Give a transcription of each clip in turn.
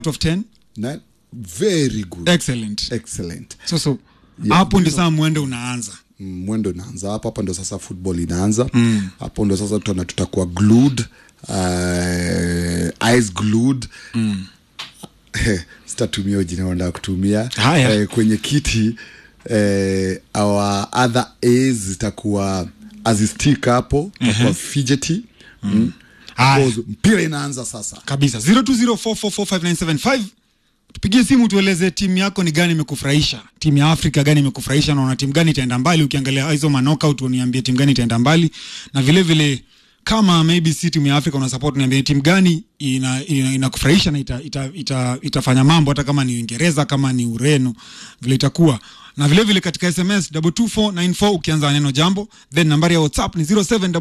of 10 Na, very good excellent excellent so so Yeah, hapo ndio saa mwende unaanza Mm, mwendo inaanza hapa hapa ndo sasa football inaanza mm. hapo ndo sasa tuna tutakuwa glued uh, eyes glued mm. sitatumia jina wandaa kutumia Haya. eh, kwenye kiti eh, our other A's zitakuwa azistik hapo takuwa fidgety mm. Haya. Because mpira inaanza sasa kabisa 0204445975 tupigie simu tueleze timu yako ni gani imekufurahisha timu ya afrika gani imekufurahisha naona timu gani itaenda mbali ukiangalia hizo manockout uniambie timu gani itaenda mbali na vile vile kama maybe si timu ya afrika una support niambie timu gani ina, ina, inakufurahisha na ita, ita, ita, itafanya mambo hata kama ni uingereza kama ni ureno vile itakuwa na vile vile katika sms 22494 ukianza neno jambo then nambari ya whatsapp ni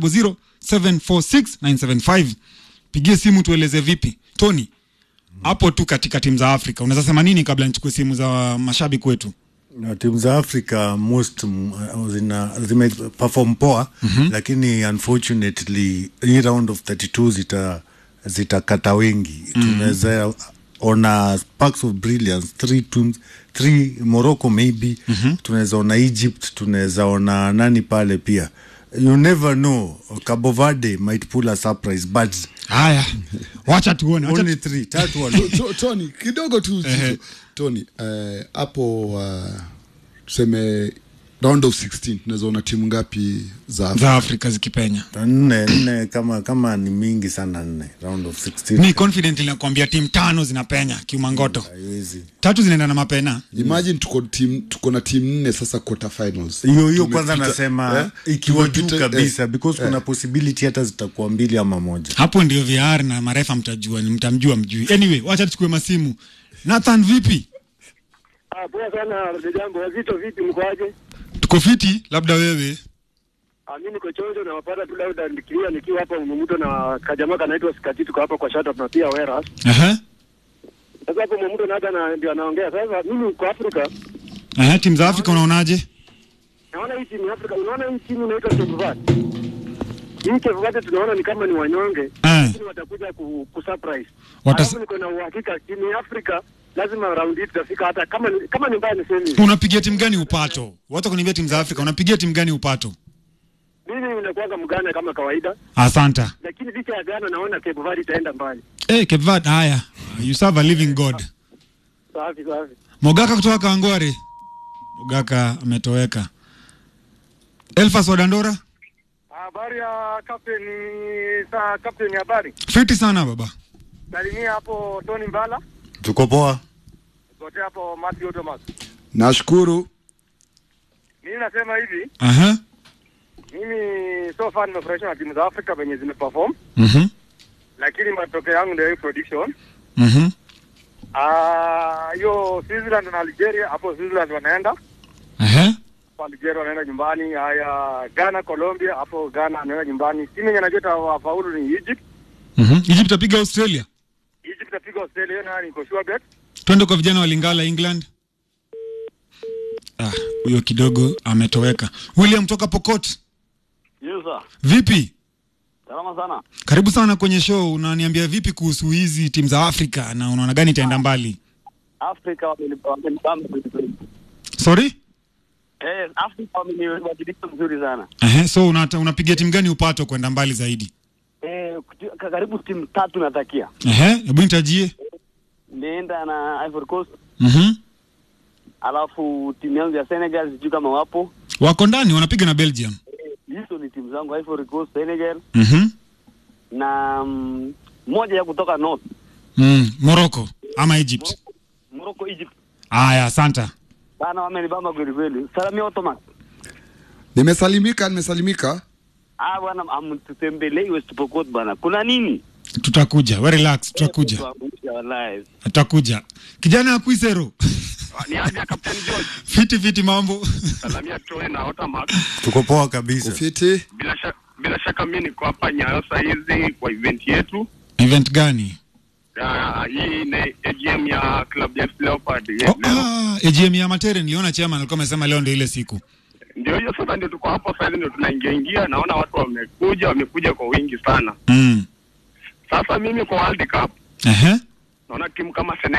0700746975 pigie simu tueleze vipi tony hapo tu katika timu za afrika unaweza sema nini kabla nichukue simu za mashabiki wetu na timu za afrika most mm, uh, zina zimeperform poa mm-hmm. lakini unfortunately hii round of 32 zita zitakata wengi mm-hmm. tunaweza ona sparks of brilliance three teams three morocco maybe mm-hmm. tunaweza ona egypt tunaweza ona nani pale pia you never know cabo verde might pull a surprise but haya wacha tuone wacha only three tatu walo To- to- Tony kidogo tu Zizo. Tony eh, hapo uh, tuseme round of 16 tunaweza ona timu ngapi za za afrika zikipenya nne nne kama kama ni mingi sana nne round of 16 mi confident nakwambia timu tano zinapenya kiumangoto haiwezi tatu zinaenda na mapena imagine tuko team tuko na timu nne sasa quarter finals hiyo hiyo Tumepita- kwanza nasema eh, ikiwa juu tumepita- kabisa eh, because kuna possibility hata zitakuwa mbili ama moja hapo ndio vr na marefa mtajua ni mtamjua mjui anyway wacha tuchukue masimu nathan vipi Ah, poa sana jambo wazito vipi mkoaje? tuko fiti labda wewe Ah, mimi niko chonjo na wapata tu labda nikiwa nikiwa hapa mumuto na kajamaa kanaitwa Skati tuko hapa kwa shata tunapia wera. Aha. Sasa hapo mumuto na hata na ndio anaongea. Sasa mimi kwa Afrika Aha, timu za afrika unaonaje naona hii timu ya Afrika unaona hii timu inaitwa Cape Verde. Hii Cape Verde tunaona ni kama ni wanyonge. Eh. Lakini watakuja ku, ku surprise. Watas- Alafu niko na uhakika timu ya Afrika lazima round hii tutafika hata kama ni, kama ni mbaya niseme. unapigia timu gani upato wacha kuniambia timu za afrika unapigia timu gani upato Mimi ninakuwa mgana kama kawaida. asanta Lakini licha ya Ghana naona Cape Verde itaenda mbali. hey, kevad haya you serve a living god Safi safi. mogaka kutoka kangware mogaka ametoweka elfas wadandora Habari ya captain sa captain habari. fiti sana baba Salimia hapo Tony Mbala, tuko poa kote hapo Matthew Thomas. nashukuru Mimi nasema hivi, Aha. mimi so far nimefurahishwa na timu za Afrika venye zimeperform, Mhm. lakini matokeo yangu ndio hii prediction. Mhm. Ah, hiyo Switzerland na Algeria, hapo Switzerland wanaenda Aha. hapo Algeria wanaenda nyumbani. Haya, Ghana Colombia, hapo Ghana anaenda nyumbani. Timu yenye najua itawafaulu ni Egypt. Mhm. Egypt apiga Australia. Egypt itapiga Australia, hiyo nayo niko sure bet. Twende kwa vijana wa Lingala England. Ah, huyo kidogo ametoweka. William toka Pokot. Yes, sir. Vipi? Salama sana. Karibu sana kwenye show. Unaniambia vipi kuhusu hizi timu za Afrika na unaona gani itaenda mbali? Afrika wameni- wamenibamba kweli. Sorry? Eh, Afrika wameniwakilisha mzuri sana. Ehe, so unata, unapigia timu gani upato kwenda mbali zaidi? Eh, kuti- ka- karibu timu tatu natakia. Ehe, hebu nitajie. Nienda na Ivory Coast, Mhm. alafu timu yangu ya Senegal sijui kama wapo. Wako ndani wanapiga na Belgium. Hizo ni timu zangu Ivory Coast, Senegal Mhm. na mm, moja ya kutoka North, Mm, Morocco ama Egypt. Morocco, Egypt. Aya, asanta. Bana wamenibamba kweli kweli. Salamia Ottoman. nimesalimika nimesalimika Ah bwana, amtutembelei West Pokot bana. Kuna nini? Tutakuja. We relax, tutakuja. Tuangusha wallahi. Tutakuja. Kijana Akwisero. Ni aje Captain George. fiti fiti mambo. Salamia Troy na Otamax. tuko poa kabisa ufiti Bila shaka bila shaka mimi niko hapa Nyayo saa hizi kwa event yetu. Event gani? Ah, hii ni AGM ya club ya FC Leopard. Oh, ah, AGM ya Matere niliona chairman alikuwa amesema leo ndio ile siku. Ndio hiyo sasa, ndio tuko hapo sasa, ndio tunaingia ingia, naona watu wamekuja, wamekuja kwa wingi sana. Mm. Sasa mimi kwa World Cup Ehe. naona timu kama Senegal